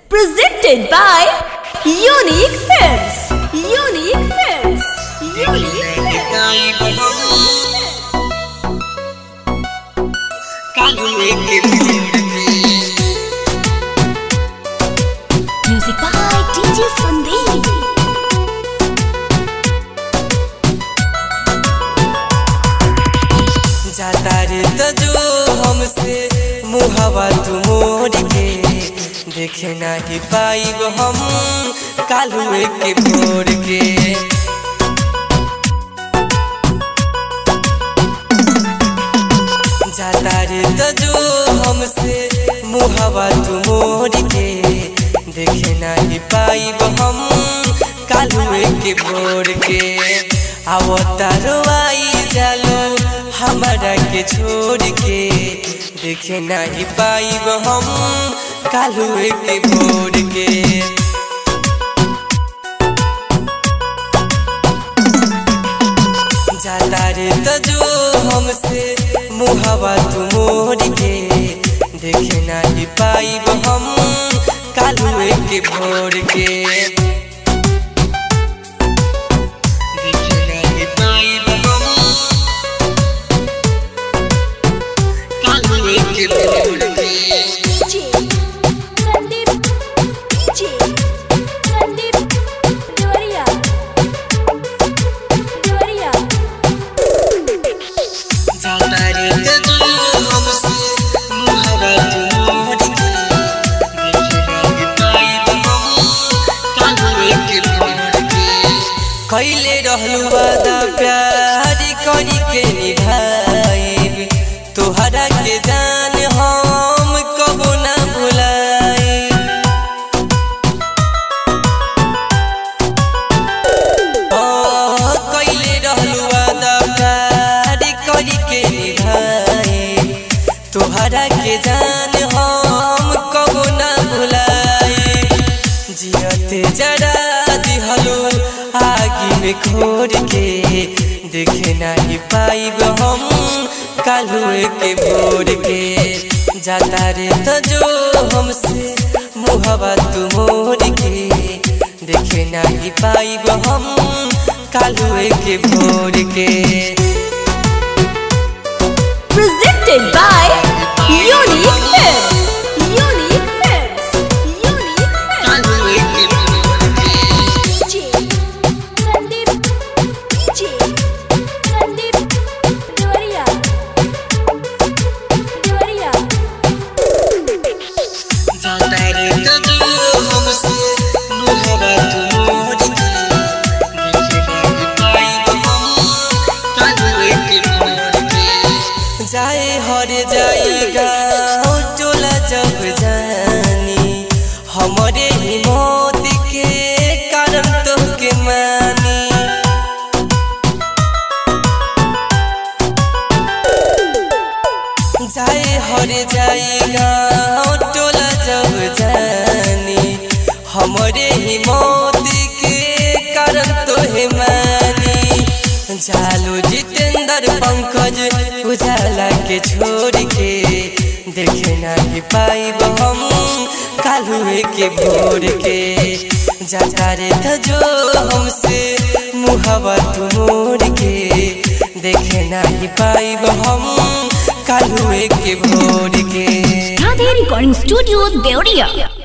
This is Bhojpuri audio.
Presented by Unique Films. Unique Films. Unique Films. Music by DJ Sandeep. जाता रे तो जो हमसे मुहवा तू मोड़ के देखे नहीं पाइब हम कालुए के भोर के जाता रे तो जो हमसे मुहवा तू मोड़ के देखे नहीं पाइब हम कालुए के भोर के आवतारो आई जालो हमारा के छोड़ के देखे नहीं पाइब हम कालुए के भोर के जाता रे तो जो हमसे मुहवा तू मोड़ के देखे नहीं पाइब हम कालुए के भोर के देखे नहीं पाइब हम कालुए के भोर के DJ Sandeep. DJ Sandeep. Gloria. Gloria. जाता रे तो जो हमसे मुहवा तू मोड़ के देखे नहीं पाइब हम कालुए के भोर के कैले रहलू वादा प्यार करी के निभाई तोहरा के जान हम कबो ना भुलाई कैले रहलू वादा प्यार करी के निभाई तोहरा के जान हम कबो ना भुलाई जियते जरा दिहलो आगी में खोर के देखे नहीं पाइब हम कालुए के भोर के जाता रे तो जो हमसे मुहवा तू मोड़ के देखे नहीं पाइब हम कालुए के भोर के Presented by Unique Films. Unique Films. Unique Films. कालुए के भोर के DJ Sandeep. DJ Sandeep. Gloria. Gloria. जाता रे तो जो हमसे मुहवा तू मोड़ के देखे नहीं पाइब हम कालुए के भोर के जाए हर जाएगा टोला जब जानी हमारे ही मौत के कारण तो के मानी जाए हर जाएगा टोला जब जानी हमारे ही मौत के कारण तो है मानी जालो जितेंद्र पंकज उजाला के छोड़ के देखे नहीं पाइब हम कालुए के भोर के जाता रे तो जो हमसे मुहवा तू मोड़ के देखे नहीं पाइब हम कालुए के भोर के Radhe Recording Studio, Deoria.